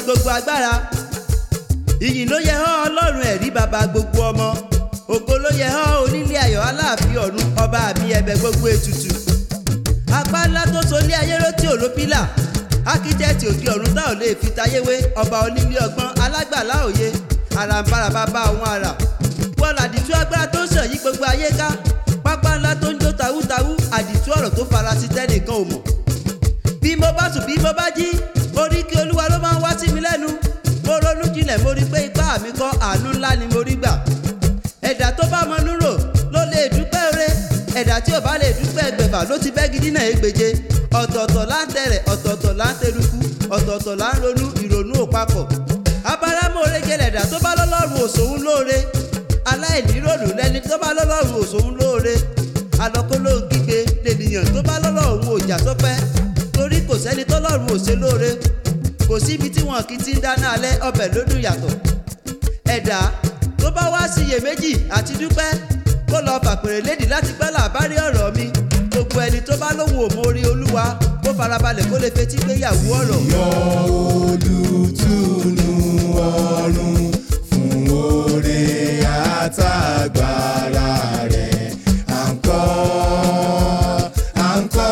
gbogbo agbára ìyìn ló yẹ ọ́ ọlọ́run ẹ̀rí bàbá gbogbo ọmọ ògo ló yẹ ọ́ onílé ayọ̀ aláàfin ọ̀run ọba àmì ẹ̀bẹ̀ gbogbo ètùtù apá ńlá tó so lé ayé rótí òró pílà ákítẹ́ẹ̀tì òkè ọ̀run tá ò lè fi tayé wé ọba onílé ọgbọ́n alágbàlá òye àràǹbarà bàbá àwọn àrà wọ́n làdìtú agbára tó ń sàn yí gbogbo ayé ká pápá ńlá tó ń jó tawútawú àdìtú ọ̀rọ̀ tó farasí tẹ́nìkan ò mọ̀ bí mo bá sùn bí mo bá jí orí kí olúwa ló máa ń wá sí mi lẹ́nu mo ronú jinlẹ̀ mo rí pé ipá mi kọ́ àánú ńlá ni mo rí gbà ẹ̀dá tó bá mọ núrò ló lè dúpẹ́ ore ẹ̀dá tí ò bá lè dúpẹ́ ẹgbẹ̀fà ló ti bẹ́ gidi náà égbèje ọ̀tọ̀ọ̀tọ̀ là ń tẹ̀rẹ̀ ọ̀tọ̀ọ̀tọ̀ là ń teruku ọ̀tọ̀ọ̀tọ̀ là ń ronú ìrònú ò papọ̀ abárámọ̀ọ́rẹ́ jẹ́lẹ̀ ẹ̀dá tó bá lọ́lọ́run òṣòun lóore aláìníròlù lẹni tó bá lọ́lọ́run òṣòun lóore alọ́kólóhùn kígbe lènìyàn tó bá lọ́lọ́run òjà tó pẹ́ torí kò sẹ́ni tọ́lọ́run ò ṣe lóore kò síbi tí wọn kì í ti ń dáná alẹ́ ọbẹ̀ lódùn yàtọ̀ ẹ̀dá tó bá wá síyèméjì àti dúpẹ́ kó lọ fàpèrè lédìí láti gbọ́ làbárí ọ̀rọ̀ mi gbogbo ẹni tó bá lóhùn òmórí olúwa kó farabalẹ̀ kó lè fetí gbéyàwó ọ̀rọ̀. yọ olùtùnú ọ̀run fún oore àtàgbàrà rẹ̀ à ń kọ́ à ń kọ́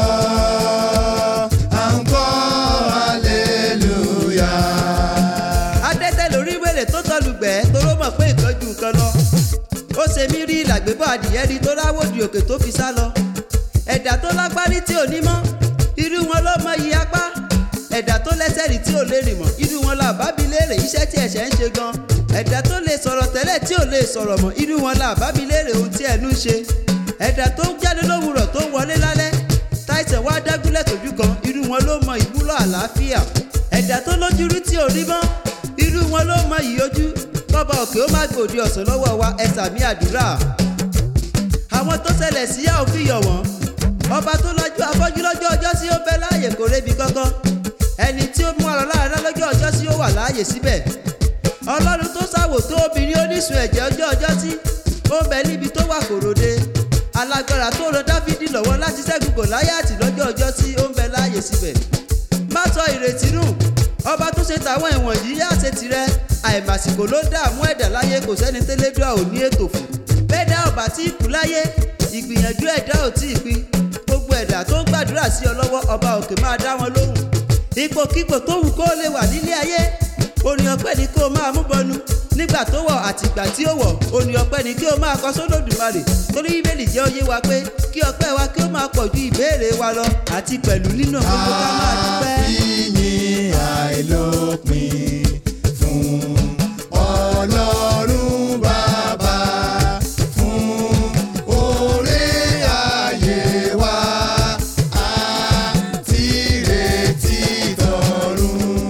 à ń kọ́ hallelujah. adẹ́tẹ̀ lórí wèrè tó tọlùgbẹ́ toró mọ̀ pé ìtọ́jú nǹkan lọ. ó ṣe mí rí làgbébọ̀ adìyẹ rí tó ráwòdì òkè tó fi sá lọ. ẹ̀dá tó lágbárí tí ò ní mọ́ irú wọn ló mọ iye apá. ẹ̀dá tó lẹ́sẹ̀ rí tí ò lè rìn mọ́ irú wọn là bá bi léèrè iṣẹ́ tí ẹ̀ṣẹ̀ ń ṣe gan. ẹ̀dá tó lè sọ̀rọ̀ tẹ́lẹ̀ tí ò lè sọ̀rọ̀ mọ́ irú wọn là bá bi léèrè ohun tí ẹnu ń ṣe. ẹ̀dá tó ń jáde lówùrọ̀ tó ń wọlé lálẹ́ táìsàn wá dágúnlẹ̀ tójú kan irú wọn ló mọ ìwúlò àlàáfíà ẹ̀dá tó lójú rí tí ò rí mọ́ irú wọn ló mọ ìyójú kọ́ba òkè ó má gbòdì ọ̀sán lọ́wọ́ wa ẹ sàmì àdúrà àwọn tó ṣẹlẹ̀ sí yà ó fi yọ̀ wọ́n ọba tó lọ́jọ́ afọ́jú lọ́jọ́ ọjọ́ sí ó bẹ láàyè kò rébi kankan ẹni tí ó mú ọ̀rọ̀ láàrin lọ́jọ́ ọjọ́ sí ó wà láàyè síbẹ̀ ọlọ́run tó ṣàwò tó obìnrin oníṣun ẹ̀jẹ̀ ọjọ́ ọjọ́ sí ó bẹ níbi tó wà kòròde alágbára tó ran dáfídì lọ́wọ́ láti ṣẹ́gun gòláyàtì lọ́jọ́ ọjọ́ sí ó ń bẹ láàyè síbẹ̀ má sọ ìrètí nù ọba tó ṣe tàwọn ẹ̀wọ̀n yìí yá ṣe tirẹ̀ àìmàsìkò ló dààmú ẹ̀dá láyé kò sẹ́ni tẹ́lẹ́dúà ò ní ètò fún bẹ́ẹ̀ dá ọba tí ì kú láyé ìgbìyànjú ẹ̀dá ò tí ì pin gbogbo ẹ̀dá tó ń gbàdúrà sí ọ lọ́wọ́ ọba òkè máa dá wọn lóhùn ipòkípò tó wù kó lè wà nílé ayé orin ọpẹ́ ni kó o máa mú bọnu nígbà tó wọ̀ àtìgbà tí ó wọ̀ orin ọpẹ́ ni kí o máa kọ sólódùmarè torí bíbélì jẹ́ oyé wa pé kí ọpẹ́ wa kí ó máa pọ̀ ju ìbéèrè wa lọ àti pẹ̀lú nínú gbogbo ká máa dúpẹ́. àfihàn àìlópin fún ọlọ́run bàbá fún oore ayé wa àti ìrètí tọ̀run.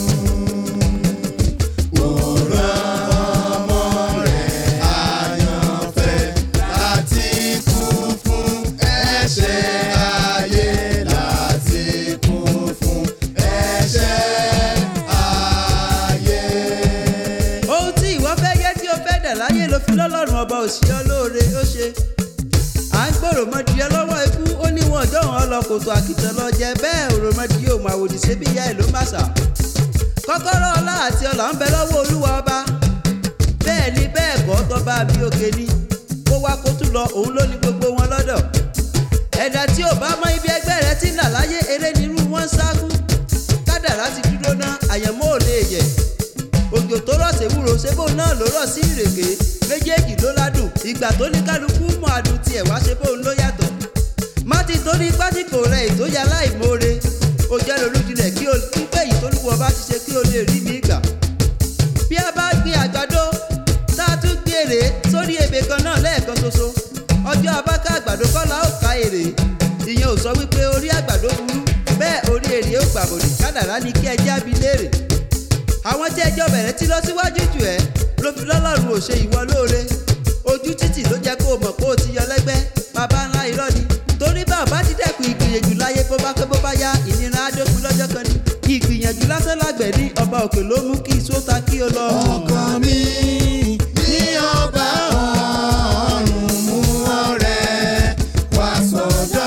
Ó rán ọmọ rẹ̀ àyànfẹ́ láti kú fún ẹ̀ṣẹ̀ ayé láti kú fún ẹ̀ṣẹ̀ ayé. ohun tí ìwọ fẹ́ yẹ tí o fẹ́ dẹ̀ láyé ló fi lọ́lọ́run ọba òṣìṣẹ́ olóore ó ṣe à ń gbọ́ òròmọdìyẹ lọ́wọ́ ikú ó ní wọn ọjọ́ wọn lọ kòtò àkìtàn lọ jẹ bẹ́ẹ̀ òròmọdìyẹ òun àwòdì ṣe bí ìyá ẹ̀ ló má sà kọ́kọ́rọ́ ọlá àti ọlà ń bẹ lọ́wọ́ olúwa ọba bẹ́ẹ̀ ni bẹ́ẹ̀ kọ́ tọ́ba mi òkè ni kó wá kó tún lọ òun ló ní gbogbo wọn lọ́dọ̀ ẹ̀dá tí ò bá mọ ibi ẹgbẹ́ rẹ ti ń là láyé eré nírú wọn ń sákú kádàrá ti dúró ná àyẹ̀mọ́ ò lè yẹ̀ òjò tó rọ̀ séwúro ṣébò náà ló rọ̀ sí ìrèké méjèèjì ló ládùn ìgbà tó ní kálukú mọ àdùn tiẹ̀ wá ṣébò ló yàtọ̀ má ti torí pásíkò rẹ ìtòyà láìmoore ó jẹ́ lolúdilẹ̀ kí o pípẹ́ yìí tó lúwọ́ bá ti ṣe kí o lè rí mi gbà bí a bá gbin àgbàdo tá a tún gbé èrè sórí ebè kan náà lẹ́ẹ̀kan ṣoṣo ọjọ́ abáká àgbàdo kọ́ la ó ka èrè ìyẹn ò sọ wípé orí àgbàdo burú bẹ́ẹ̀ orí èrè ó gbàbọ̀dì kádàrá ni kí ẹ jábí léèrè àwọn tí ẹjọ́ bẹ̀rẹ̀ tí lọ síwájú jù ẹ́ ló fi lọ́lọ́run ò ṣe ìwọ lóore ojú títì ló jẹ́ kó o mọ̀ pé o ti yọ lẹ́gbẹ́ bàbá ńlá irọ́ ni torí bá a bá ti dẹ́kun ìgbìyànjú láyé bó bá pẹ́ bó bá yá ìnira adókun lọ́jọ́ kan ni ìgbìyànjú lásán lágbẹ̀ ní ọba òkè ló mú kí iṣó ta kí o lọ. ọkàn mi ní ọba ọ̀run mú ọ̀rẹ́ wá sọ́dọ̀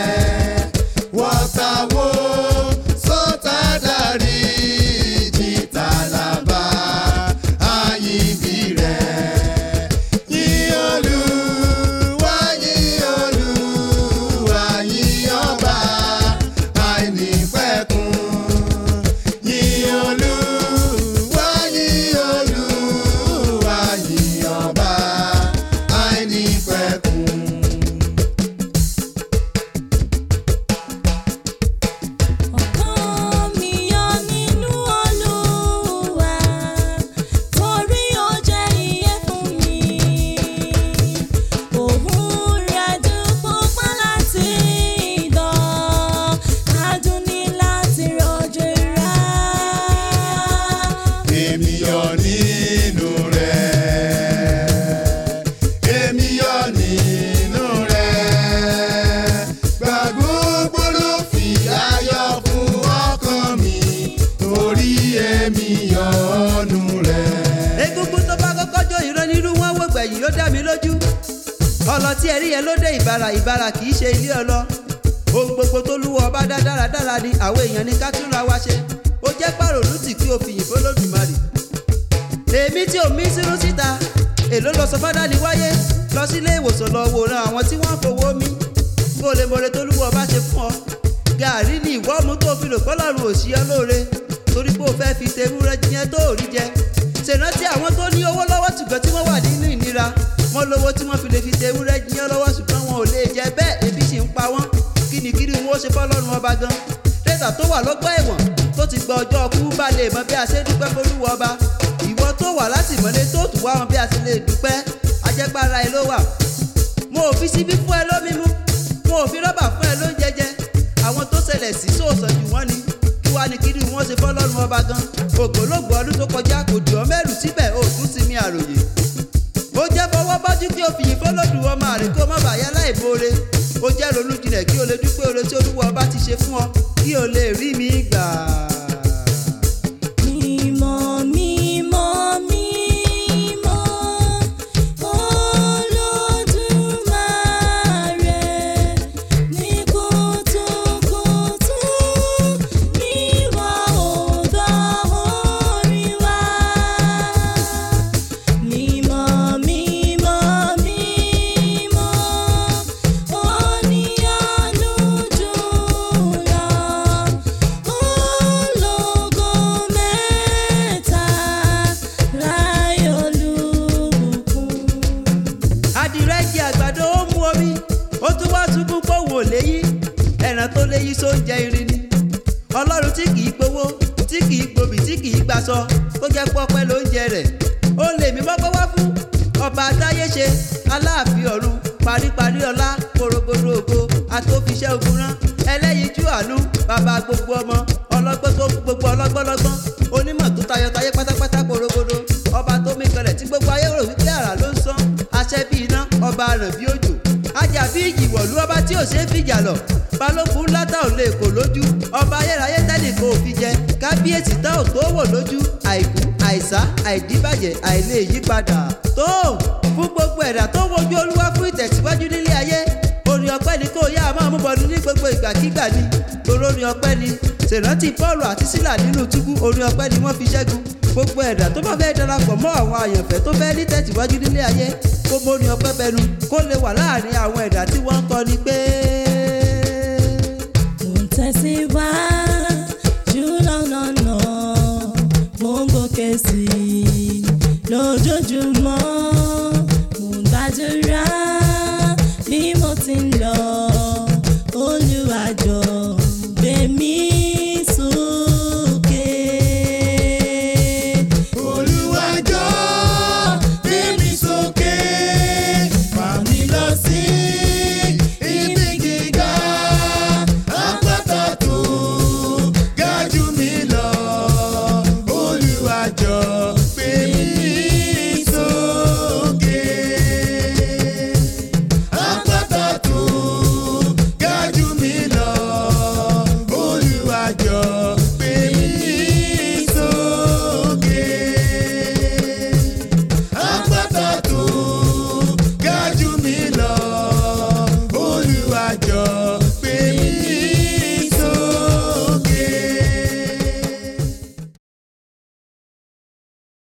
rẹ̀ wọ́tàwó sọ́tà dárí jìtá gbẹ̀yìn ló dá mi lójú ọlọ tí ẹ rí yẹn ló dé ìbàrà ìbàrà kì í ṣe ilé ọlọ ohun gbogbo tó lúwọ ọba dá dáradára ni àwọn èèyàn ní ká túnra wá ṣe ó jẹ́ pàrònú tì kí o fìyìn fọlọ́dùmarè èmi tí ò mí sínú síta èló lọ sọ fádà ní wáyé lọ sílé ìwòsàn lọ wòran àwọn tí wọ́n fowó mí kó o lè mọ̀rẹ́ tó lúwọ ọba ṣe fún ọ gàárì ni ìwọ́ mú tó fi lò pọ́lọ́run òsì ọ lóore torí pé o fẹ́ fi tewúrẹ́ jiyẹn tó ò rí jẹ ṣèrántí àwọn tó ní owó lọ́wọ́ ṣùgbọ́n tí wọ́n wà nínú ìnira wọ́n lówó tí wọ́n fi lè fi tewúrẹ́ jiyẹn lọ́wọ́ ṣùgbọ́n wọn ò lè jẹ bẹ́ẹ̀ ebi sì ń pa wọ́n kínníkínní wọn ó ṣe fọ́lọ́run ọba gan tẹ́tà tó wà lọ́gbọ́ ẹ̀wọ̀n tó ti gba ọjọ́ ọkú bá lè mọ bí a ṣe dúpẹ́ fólúwọ ọba ìwọ tó wà látìmọ́lé tó tù wá wọn bí a ṣe lè dúpẹ́ ajẹ́pára ẹ ló wà mo ò fi síbí fún ẹ lómi mú mo ò fi rọ́bà fún ẹ ló ń jẹjẹ àwọn tó ṣẹlẹ̀ sí sóòsàn jù wọ́n ni kí wàá ní kiri wọn ṣe fọ́lọ́run ọba gan ògbólógbò ọdún tó kọjá kò dùn ọ́ mẹ́rù síbẹ̀ ó tún ti mi àròyé ó jẹ́ fọwọ́ bọ́jú kí o fìyìn fọlọ́dún ọmọ rẹ̀ kó má bàa yá láì bóore ó jẹ́ ronú jinlẹ̀ kí o lè dúpẹ́ oore tí olúwa ọba ti ṣe fún ọ kí o lè rí mi gbà. Mímọ́ mímọ́ mímọ́ Olódùmarè ní kùtùkùtù níwọ̀ ògbà orí wa. Mímọ́ mímọ́ mímọ́ oníyanu jùlọ ológo mẹ́ta láì olùbùkún. adìrẹ jẹ àgbàdo ó mú omi ó tún wá sunkún pòun ò léyí ẹran tó léyí só ń jẹ irin ni ọlọ́run tí kìí gbowó tí kìí gbòbì tí kìí gbaṣọ tó jẹ́ pọ́pẹ́ ló ń jẹ rẹ̀ ó lè mí mọ́pẹ́ wá fún ọba àtayé ṣe aláàfin ọ̀run paríparí ọlá korogodo ògo àtòfiṣẹ́ ogun rán ẹlẹ́yinjú àánú bàbá gbogbo ọmọ ọlọ́gbọ́n tó gbogbo ọlọ́gbọ́lọ́gbọ́n onímọ̀ tó tayọ̀tayé pátápátá korogodo ọba tó mí kanlẹ̀ tí gbogbo ayé rò wípé àrà ló ń sán aṣẹ́ bí iná ọba àràn bí òjò ajá bí ìjìwọ̀lú ọba tí ò ṣeé fìjà lọ balógun ńlá tá ò lè kò lójú ọba ayérayé tẹ́lẹ̀ kò fi jẹ kábíyèsí tá ò tó wò lójú àìkú àìsá àìdíbàjẹ́ àìlè yípadà tó fún gbogbo ẹ̀dá tó wojú olúwa fún ìtẹ̀síwájú nílé ayé orin ọpẹ́ ni kò yá a máa mú bọnu ní gbogbo ìgbàkígbà ni torí orin ọpẹ́ ni ṣèrántí Pọ́ọ̀lù àti Sílà nínú túbú orin ọpẹ́ ni wọ́n fi ṣẹ́gun gbogbo ẹ̀dá tó bá fẹ́ darapọ̀ mọ́ àwọn àyànfẹ́ tó fẹ́ ní tẹ̀síwájú nílé ayé kó mórin ọpẹ́ bẹnu kó lè wà láàrin àwọn ẹ̀dá tí wọ́n ń kọni pé. Mo ń tẹ̀síwájú lọ́nà mo ń gòkè sí i lójoojúmọ́ mo ń gbàdúrà bí mo ti ń lọ Olúwa jọ̀ọ́ gbé mi sókè. Olúwa jọ̀ọ́ gbé mi sókè fà mí lọ sí ibi gíga àpáta tó ga jù mí lọ Olúwa jọ̀ọ́